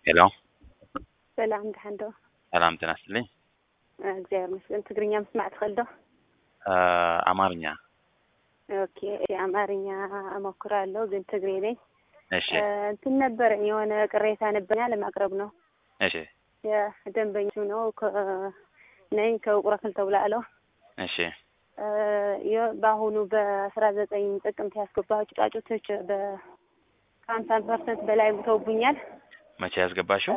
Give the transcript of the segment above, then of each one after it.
ሄሎ ሰላም ድሓን ዶ ሰላም ጤና ይስጥልኝ። እግዚአብሔር ይመስገን። ትግርኛ ምስማዕ ትኽእል ዶ? አማርኛ ኦኬ አማርኛ እሞክራለሁ፣ ግን ትግሬ ነኝ። እሺ እንትን ነበረኝ የሆነ ቅሬታ ነበኛ ለማቅረብ ነው። እሺ የደንበኞቹ ነው ነኝ ከውቁረ ክልተ ውላዕሎ እሺ በአሁኑ በአስራ ዘጠኝ ጥቅምት ያስገባቸው ጫጩቶች በሀምሳ ፐርሰንት በላይ ሙተውብኛል። መቼ ያስገባሽው?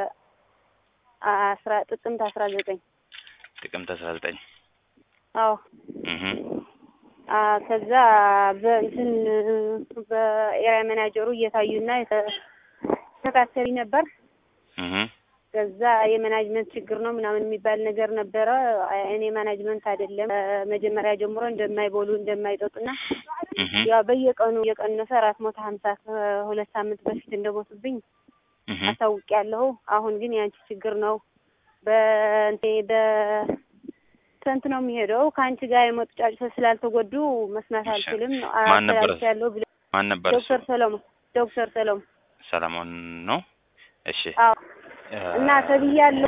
አስራ ጥቅምት አስራ ዘጠኝ ጥቅምት አስራ ዘጠኝ አዎ እህ ከዛ በእንትን በኤሪያ መናጀሩ እየታዩና የተከታተሉኝ ነበር። እህ ከዛ የማናጅመንት ችግር ነው ምናምን የሚባል ነገር ነበረ። እኔ ማናጅመንት አይደለም መጀመሪያ ጀምሮ እንደማይበሉ እንደማይጠጡና እህ ያው በየቀኑ እየቀነሰ አራት መቶ ሀምሳ ከሁለት ሳምንት በፊት እንደሞቱብኝ እህ አሳውቂያለሁ። አሁን ግን ያንቺ ችግር ነው በእንቴ በስንት ነው የሚሄደው ከአንቺ ጋር የመጡ ጫጩቶች ስላልተጎዱ መስማት እሺ። አልችልም ማን ነበር? አስተላልፊያለሁ ብሎ ማን ነበር እሱ? ዶክተር ሰሎሞን ዶክተር ሰሎሞን ሰለሞን ነው። እሺ አዎ እ እና ተብያለሁ።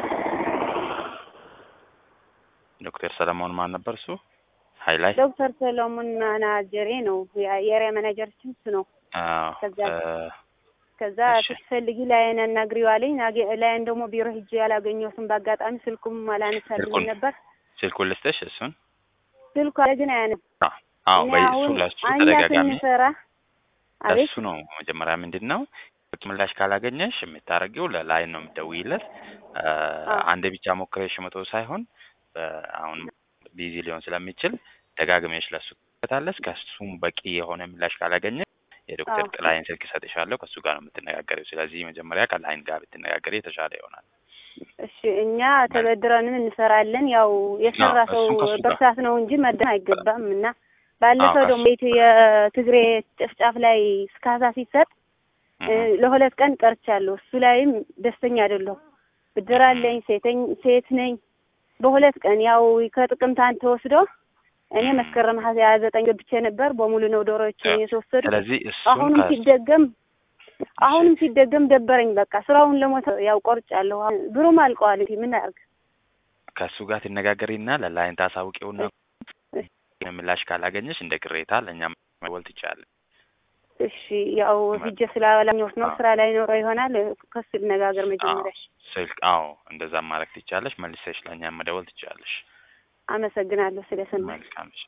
ዶክተር ሰለሞን ማን ነበር እሱ? ሃይላይ ዶክተር ሰሎሞን ማናጀሬ ነው ያ- የኤሪያ ማናጀራችን እሱ ነው። አዎ ከዛ እ ከዛ እሺ። ስትፈልጊ ላይን አናግሪው አለኝ። ናገ- ላይን ደግሞ ቢሮ ሂጄ ያላገኘሁትም በአጋጣሚ ስልኩም አላነሳልኝ ስልኩን? ነበር። ስልኩን ልስጥሽ እሱን? ስልኩ አለ ግን አያነም። አዎ እኔ በይ እሱ አሁን ለሱ እኛ ተደጋጋሚ ስንሰራ አቤት ለሱ ነው መጀመሪያ ምንድን ነው ምላሽ ካላገኘሽ የምታደርጊው ለላይን ነው የምትደውይለት። እ አዎ። አንድ ብቻ ሞክረሽ መቶ ሳይሆን እ አሁን ቢዚ ሊሆን ስለሚችል ደጋግመሽ ለሱ ከታለስ ከሱም በቂ የሆነ ምላሽ ካላገኘ የዶክተር አዎ። ጥላይን ስልክ እሰጥሻለሁ ከሱ ጋር ነው የምትነጋገሪው። ስለዚህ መጀመሪያ ከላይን ጋር ብትነጋገሪ የተሻለ ይሆናል። እሺ እኛ ተበድረንም እንሰራለን። ያው የሰራ አዎ፣ ሰው እሱም ከሱ ጋር። በርሳት ነው እንጂ መደን አይገባም። እና ባለፈው አዎ፣ ደግሞ የት- የትግሬ ጭፍጫፍ ላይ ስካሳ ሲሰጥ እ እህ ለሁለት ቀን ቀርቻለሁ። እሱ ላይም ደስተኛ አይደለሁም። ብድር አለኝ፣ ሴተኝ ሴት ነኝ። በሁለት ቀን ያው ከጥቅምት አንድ ተወስዶ እኔ መስከረም ሀያ ዘጠኝ ገብቼ ነበር። በሙሉ ነው ዶሮዎችን የተወሰዱ። ስለዚህ እሱን አሁንም ከ- ሲደገም አሁንም ሲደገም ደበረኝ። በቃ ስራውን ለሞት ያው ቆርጫለሁ። ብሩም አልቀዋል። እንግዲህ ምን አድርግ? ከእሱ ጋር ትነጋገሪና ለላይን ታሳውቂውና እሺ። ምላሽ ካላገኘሽ እንደ ቅሬታ ለእኛም መወል ትችያለሽ። እሺ ያው ሂጄ ስላላኘሁት ነው። አዎ። ስራ ላይ ኖረው ይሆናል። ከሱ ልነጋገር መጀመሪያ። ስልክ አዎ፣ እንደዛ ማድረግ ትችያለሽ። መልሰሽ ለእኛም መደወል ትችያለሽ። አመሰግናለሁ ስለሰማኝ። መልካም እሺ።